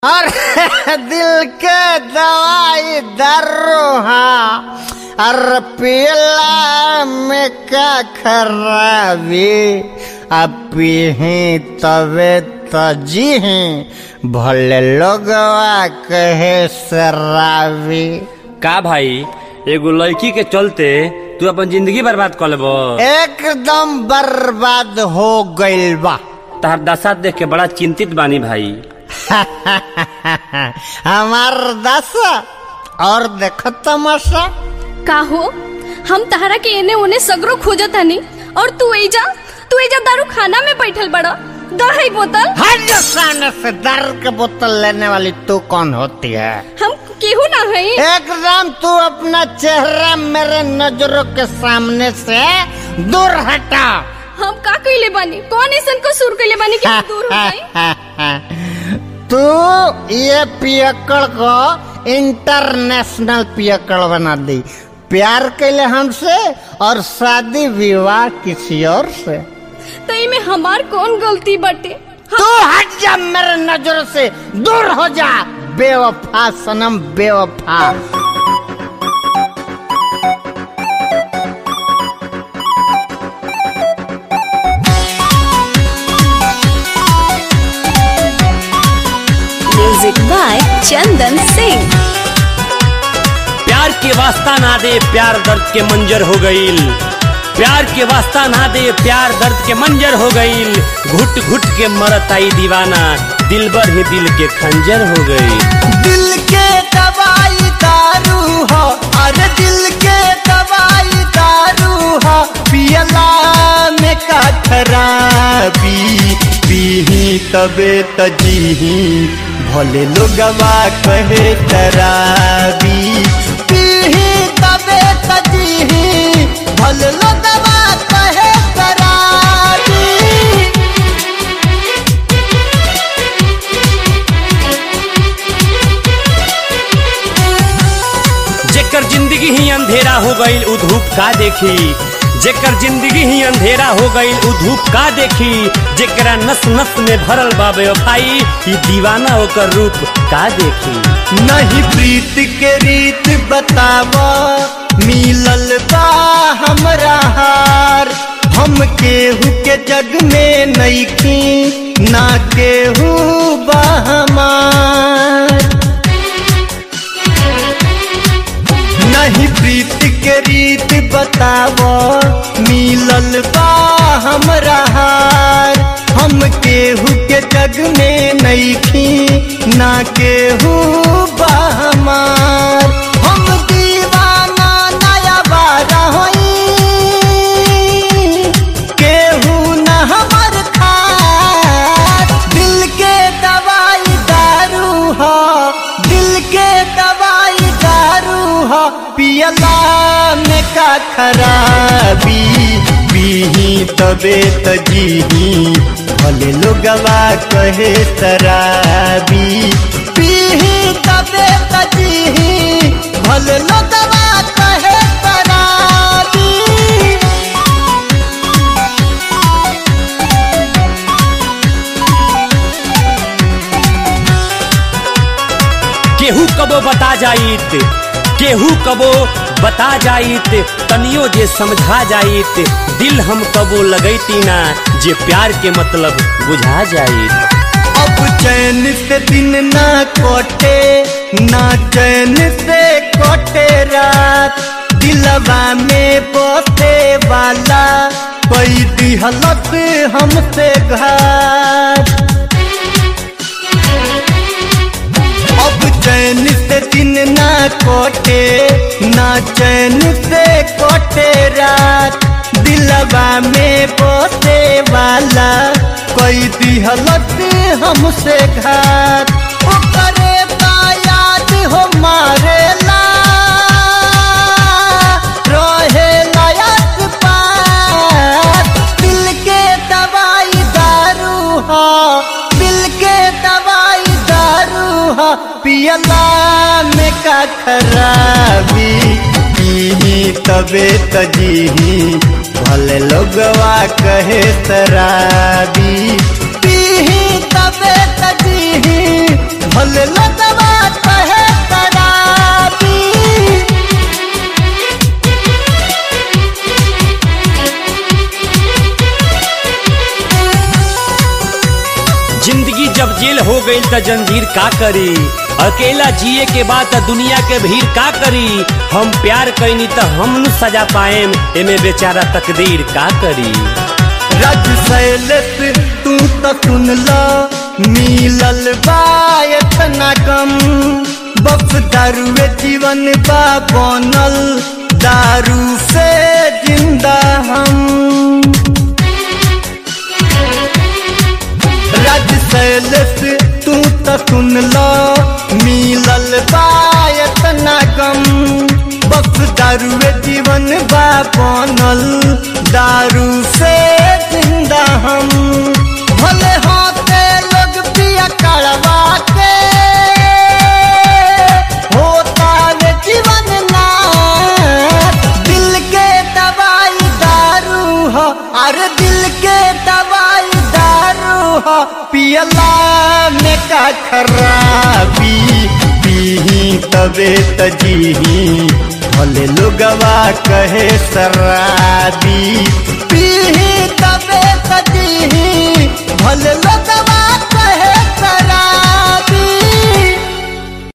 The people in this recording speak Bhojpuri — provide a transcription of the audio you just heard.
और दिल के दवाई दर्रो और पियला में का खराबी अब पीही तबे तजी भले लोगवा कहे शराबी का भाई एगो लड़की के चलते तू अपन जिंदगी बर्बाद कर लेबो एकदम बर्बाद हो गइल बा तहर दशा देख के बड़ा चिंतित बानी भाई हमार दशा और देखो तमाशा का हो हम तहरा के एने ओने सगरो खोजत हनी और तू एजा तू एजा दारू खाना में बैठल बड़ा दही बोतल हट जा सामने से दारू के बोतल लेने वाली तू कौन होती है हम केहू ना हई एकदम तू अपना चेहरा मेरे नजरों के सामने से दूर हटा हम का कइले बानी कौन ऐसन को सुर कइले बानी कि हम दूर हो जाई तू ये पियकड़ को इंटरनेशनल पियकड़ बना दी प्यार कैले हमसे और शादी विवाह किसी और से तो इमे हमार कौन गलती बाटे तू हट जा मेरे नजरों से दूर हो जा बेवफा सनम बेवफा म्यूजिक बाय चंदन सिंह प्यार के वास्ता ना दे प्यार दर्द के मंजर हो गईल प्यार के वास्ता ना दे प्यार दर्द के मंजर हो गईल घुट घुट के मरत आई दीवाना दिल भर ही दिल के खंजर हो गई दिल के दवाई दारू हो अरे दिल के दवाई दारू हो पियला में का खराबी पीही तबे तजीही भले लोगवा कहे तराबी पीही तबे तजीही भले लोगवा कहे तराबी जेकर जिंदगी ही अंधेरा हो गईल उ धूप का देखी जेकर जिंदगी ही अंधेरा हो गईल उ धूप का देखी जेकरा नस नस में भरल बाबे भाई ई दीवाना ओकर रूप का देखी नहीं प्रीत के रीत बतावा मिलल बा हमरा हार हम केहू के जग में नईखी ना केहू बा हमार नहीं प्रीत के रीत बतावा मिलल बा हमरा हार हम केहू के जग में नईखी ना केहू बा हमार हम दीवाना नया बारा होई केहू न हमर खार दिल के दवाई दारू हो दिल के दवाई दारू हो पियला में का खराबी पीही तबे तजीही भले लोगवा कहे शराबी पीही तबे तजीही भले लोगवा कहे शराबी केहू कबो बता जाइत केहू कबो बता जाइत तनियो जे समझा जाइत दिल हम कबो लगैती ना जे प्यार के मतलब बुझा जाइत अब चैन से दिन ना कोटे ना चैन से कोटे रात दिलवा में बसे वाला कोई दिहलत हमसे घाट अब चैन से दिन ना कोटे ना चैन से कोटे रात दिलवा में बसे वाला कोई दिहलत हमसे घात ओकरे बा याद हो मारेला रहे लायक पार दिल के दवाई दारू हो दिल के दवाई दारू हो पियला में का खराबी पीही तबे तजीही भले लोगवा कहे शराबी पीही तबे तजीही भले लगवा कहे शराबी जिंदगी जब जेल हो गई त जंजीर का करी अकेला जिए के बाद त दुनिया के भीड़ का करी हम प्यार कैनी त हम न सजा पाएम एमे बेचारा तकदीर का करी रज सैलत तू तो सुन ला मिलल बा इतना कम बस दारुए जीवन बा बनल दारू से जिंदा हम रज सैलत तू तो सुन ला मिलल बा इतना कम बस दारुए जीवन बा बनल दारू से जिंदा हम भले होते लोग पिया कड़वा के होता वे जीवन ना दिल के दवाई दारू हो अरे दिल के दवाई दारू हो पियला में का खराबी पीही तबे तजीही भले लोगवा कहे शराबी पीही तबे तजीही भले लोग